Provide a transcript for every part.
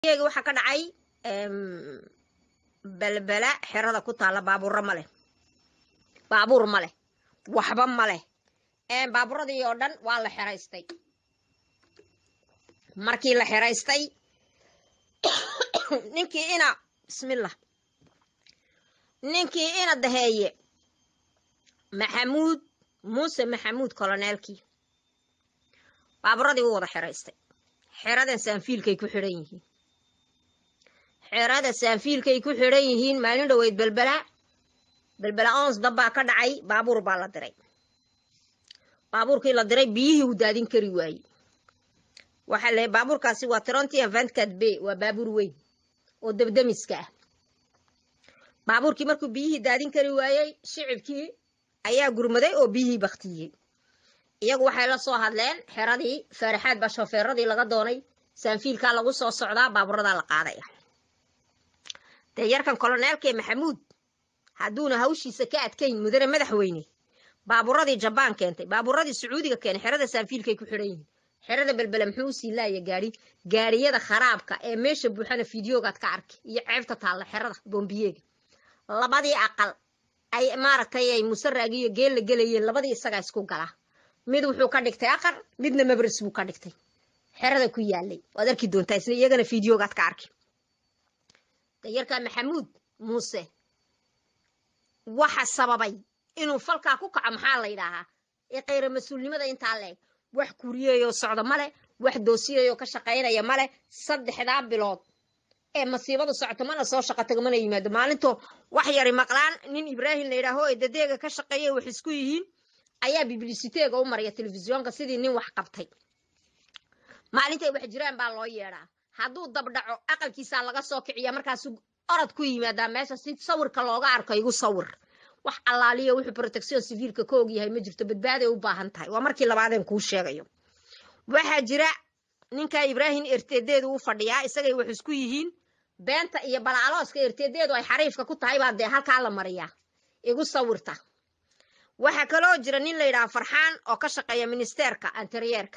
iyaga waxaa ka dhacay belbela xerada ku taalla baabuurro ma leh baabuur ma leh waxba ma leh baabuuradii oo dhan waa la xeraystay markii la xeraystay ninkii ina bismillah ninkii ina daheeye maxamuud muuse maxamuud koloneelkii baabuuradii wuu wada xeraystay xeradan saanfiilkay ku xidhan yihiin xerada saanfiilkay ku xidhan yihiin maalin dhoweyd belbela belbela ons dabbaa ka dhacay baabuur baa la diray baabuurkii la diray biyihii uu daadin kari waayey waxaa la baabuurkaasi waa trontian vantcad b waa baabuur weyn oo debdemiska ah baabuurkii markuu biyihii daadin kari waayey shicibkii ayaa gurmaday oo biyihii baktiyey iyagu waxay la soo hadleen xeradii faaraxaad baa shofeeradii laga doonay saanfiilkaa lagu soo socdaa baabuuradaa la qaadaya dee yarkan koloneelkee maxamuud hadduuna hawshiisa ka adkayn mudane madaxweyne baabuuradii jabaan keentay baabuuradii sacuudiga keenay xerada saanfiilkay ku xidhan yihiin xerada belbele muxuu usii laaya gaari gaariyada kharaabka ee meesha buuxana fideogaad ka arkay iyo ceebta taalla xerada boombiyeega labadii aqal ay maaragtay ay musaraagi iyo geel la gelayeen labadii isagaa isku galaa mid wuxuu ka dhigtay aqar midna mabris buu ka dhigtay xerada ku yaalay waad arki doontaa isna iyagana fideogaad ka arkay dayarkaa maxamuud muuse waxa sababay inuu falkaa ku kaco maxaa la yidhaahaa ee khayra mas-uulnimada intaa leeg wax kuriyeyoo socda male wax doosiyayoo ka shaqaynaya male saddexdaa bilood ee masiibadu socoto mana soo shaqo tago mana yimaado maalintoo wax yari maqlaan nin ibraahim la yidhaaho ee dadeega ka shaqeeya wax isku yihiin ayaa biblisiteega u maraya telefisyoonka sidii nin wax qabtay maalintay wax jiraan baa loo yeedhaa hadduu dabdhaco aqalkiisaa laga soo kiciya markaasuu orod ku yimaadaa meesha si sawirka looga arko igu sawir wax allaaliyo wuxuu protection civiilka ka ogyahay ma jirto badbaaday u baahan tahay waa markii labaadeen kuu sheegayo waxaa jira ninka ibraahim erteedeedu u fadhiyaa isagay wax isku yihiin beenta iyo balaalooska erteedeedu ay xariifka ku tahay baa dee halkaa la mariyaa igu sawirta waxaa kaloo jira nin la yidhaha farxaan oo ka shaqeeya ministerka anteryeerka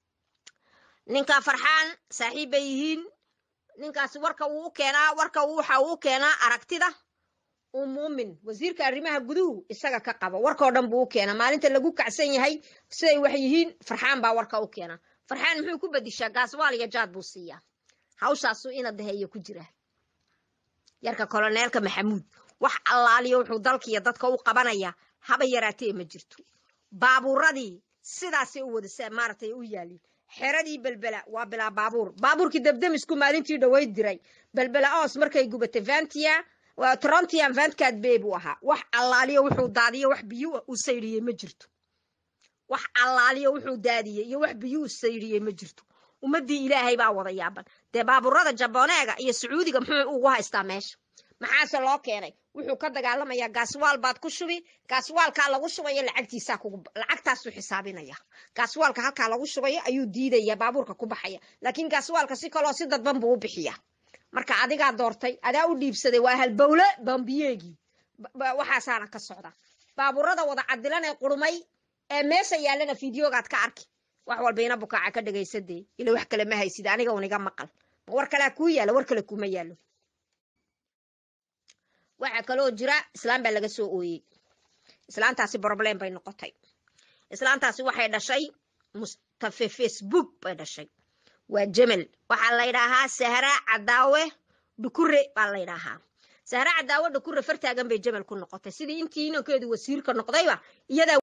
ninka farxaan saaxiib bay yihiin ninkaasi warka uu u keenaa warka waxa uu u keenaa aragtida uu muumin wasiirka arrimaha guduhu isaga ka qabo warkao dhan buu u keenaa maalinta lagu kacsan yahay siday wax yihiin farxaan baa warka u keena farxaan muxuu ku bedishaa gaaswaal iyo jaad buu siiyaa hawshaasuu ina daheeyo ku jira yarka koloneelka maxamuud wax allaaliyo wuxuu dalkiiyo dadka u qabanaya haba yaraatee ma jirto baabuuradii sidaasay u wada maaragtay u yaalin xeradii belbela waa bilaa baabuur baabuurkii debdemisku maalintii dhoweyd diray belbela os markay gubatay vantia trontian vantcad bay buu ahaa wax allaaliyo wuxuu daadiyo wax biyo u saydhiyey ma jirto wax allaaliyo wuxuu daadiyey iyo wax biyo u saydhiyey ma jirto ummaddii ilaahay baa wada yaaban dee baabuurada jaboneega iyo sacuudiga muxuu ugu haystaa meesha maxaase loo keenay wuxuu ka dagaalamayaa gaaswaal baad ku shubi gaaswaalkaa lagu shubayo lacagtiisaa kugu lacagtaasuu xisaabinaya gaaswaalka halkaa lagu shubayo ayuu diidaya baabuurka ku baxaya laakiin gaaswaalka si kaloo si dadban buu u bixiya marka adigaa doortay adaa u dhiibsaday waa halbowle bambiyeegii waxaasaana ka socda baabuurada wada cadilan ee qurmay ee meesha yaallana fideogaad ka arki wax walba ina bukaaca ka dhagaysadee ila wax kale ma haysid aniga uniga maqal ma war kalea kuu yaalla war kale kuma yaallo waxaa kaloo jira islaam baa laga soo ooyey islaantaasi broblem bay noqotay islaantaasi waxay dhashay mustafe facebook bay dhashay waa jemel waxaa la ydhaahaa sahra cadaawe dhukure baa la ydhaahaa sahra cadaawe dhukure fartaagan bay jemel ku noqotay sidii intii inankeedu wasiirka noqdayba iyadaa